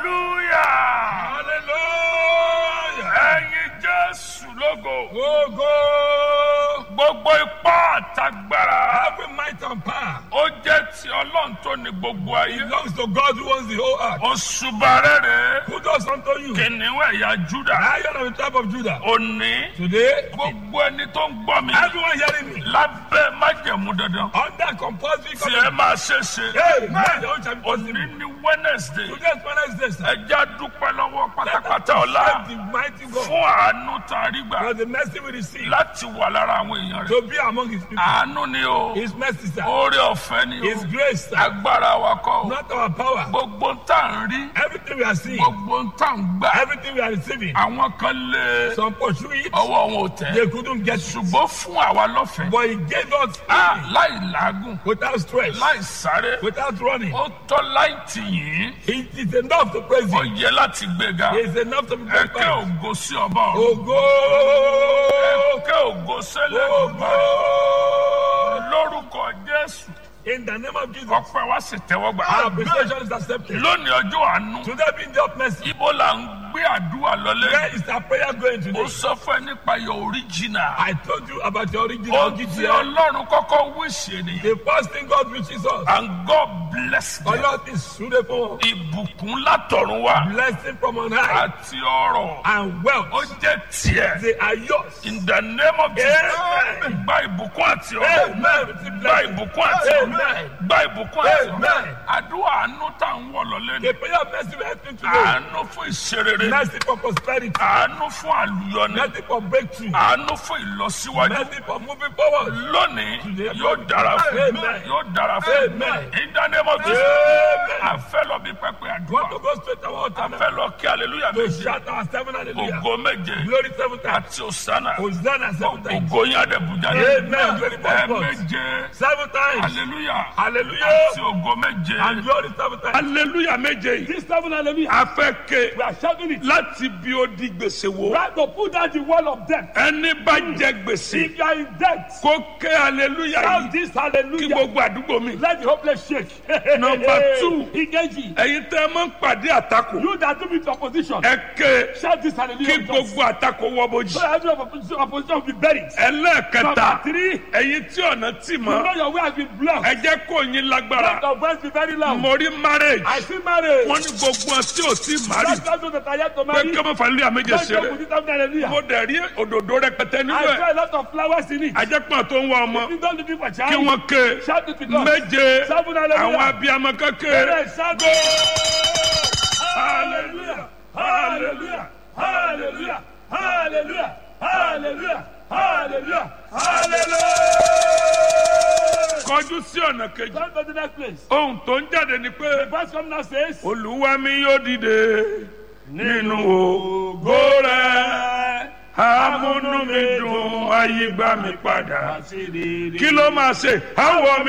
hallelujah Hallelujah. ẹ̀yin jésù lógo Go, gbogbo ipá àtagbára Every might and power ó jẹ́ ti ọlọ́run tó ní gbogbo ayé belongs to God who owns the whole earth. òṣùbà rere Who does unto you? kìnìún ẹ̀yà júdà Lion of the tribe of Judah. òní Today, gbogbo ẹni tó ń gbọ́ mi everyone hearing me lábẹ́ májẹ̀mú dandan under compulsory tí ẹ covenant. máa ṣe ṣe Hey, man, your own shall be òní possible. ní wednesday Today's Wednesday, sir. ẹja dúpẹ́ lọ́wọ́ Let us pátápátá ọ̀la thank the mighty God fún àánú tá a rí gbà for the mercy we receive láti wà lára àwọn èèyàn rẹ̀ to be among his people. àánú ni o His mercy, sir. oore ọ̀fẹ́ ni His o grace, sir. agbára wa kọ́ o Not our power. gbogbo ń tà ń rí Everything we are seeing, gbogbo ń tà ń gbà everything we are receiving, àwọn kan lé some pursue it, ọwọ́ wọn ò tẹ̀ they couldn't get through. ṣùgbọ́n fún àwa lọ́fẹ̀ẹ́ But he gave us Ah, freely, láì làágùn without stress, láì sáré without running. ó tọ́ láì tì yín It is enough to praise ó him. yẹ láti gbéga It is enough to be ẹ̀kẹ́ glorified. ògo sí ọba ọ̀run Ògo! ẹ̀kẹ́ ògo sẹ́lẹ̀ Ògo! lórúkọ jésù In the name of Jesus, ọpẹ́ wa sì tẹ́wọ́ gbà. our appreciation is accepted. lónìí ọjọ́ àánú Today being the of mercy, ibo là ń gbé àdúrà lọlé where is our prayer going ó today? sọ fún ẹ nípa your original I told you about the original ohun tí GTL. ọlọ́run kọ́kọ́ wíṣẹ́ nìyẹn The first thing God reaches us, and God bless them Allah is suitable, ìbùkún látọ̀run wá blessing from on high, àti ọrọ̀ and ó wealth. jẹ́ tiẹ̀ They are yours. in the name of Jesus Amen. gba ìbùkún àti ọrọ̀ Amen. Receive gba blessing. ìbùkún àti ọrọ̀ Amen. gba ìbùkún àti ọrọ̀ Amen. àdúrà àánú tá à ń wọ̀ lọlé ni The prayer of mercy we are asking today. àánú fún ìṣerere Mercy for prosperity. àánú fún àlùyọni Mercy for breakthrough. àánú fún ìlọsíwájú Mercy for moving forward. lónìí yóò dára fún Amen. yóò dára fún Amen. ìdánimọ̀ tó Amen. àfẹ́ lọ bí pẹpẹ Want àdúrà to go straight to our altar now? àfẹ́ lọ kí aleluya To méje shout our seven hallelujah. ògo méje Glory seven times. àti òsánà Hosanna seven times. ògo yín àdẹ̀bùjá Amen. Glory four ẹ times. méje Seven times. aleluya Hallelujah. àti ògo méje And glory seven times. aleluya méje yìí This seven hallelujah. afẹ́ ké We are shouting it. láti bí ó di gbèsè wo Try to put down the wall of death. ẹni bá jẹ gbèsè If you are in debt, kó ké aleluya shout yìí this kí hallelujah. gbogbo àdúgbò mi. Let the hopeless shake. Number two. Igeji. ẹ̀yin tẹ́ ẹ máa ń pàdé àtakò You that do with opposition. ẹ ké Shout this hallelujah. kí gbogbo àtakò wọ bójì. So every opposition, opposition will be buried. ẹlẹ́ẹ̀kẹta Number three. ẹ̀yin tí ọ̀nà tì You mọ́ know your way has been blocked. ẹ jẹ́ kó yín Let lágbára your voice be very loud. mo rí marriage I see marriage. wọ́n ní gbogbo ọ̀ tí ò tí mari That's those that are yet to pé marry. kí ọmọ fàlúyà méje Don't joke ṣeré with it, I'm hallelujah. mo dẹ̀ rí òdòdó rẹpẹtẹ nínú I ẹ̀ saw a lot of flowers in it. ajẹ́pọ̀ tó ń wá ọmọ You don't looking for kí child. wọ́n ké Shout it with us. méje Seven hallelujah. àwọn abiyamọ kékeré Yes, shout Hallelujah. Hallelujah. Hallelujah. Hallelujah. Hallelujah. Hallelujah. Hallelujah. kọjú sí ọ̀nà kejì Come to the next place. ohun tó ń jáde ni pé The verse come now says, olúwa mi yóò dìde nínú ògo rẹ̀ amúnú mi dùn ayé gbà mí padà kí ló máa ṣe àwọ̀ mi.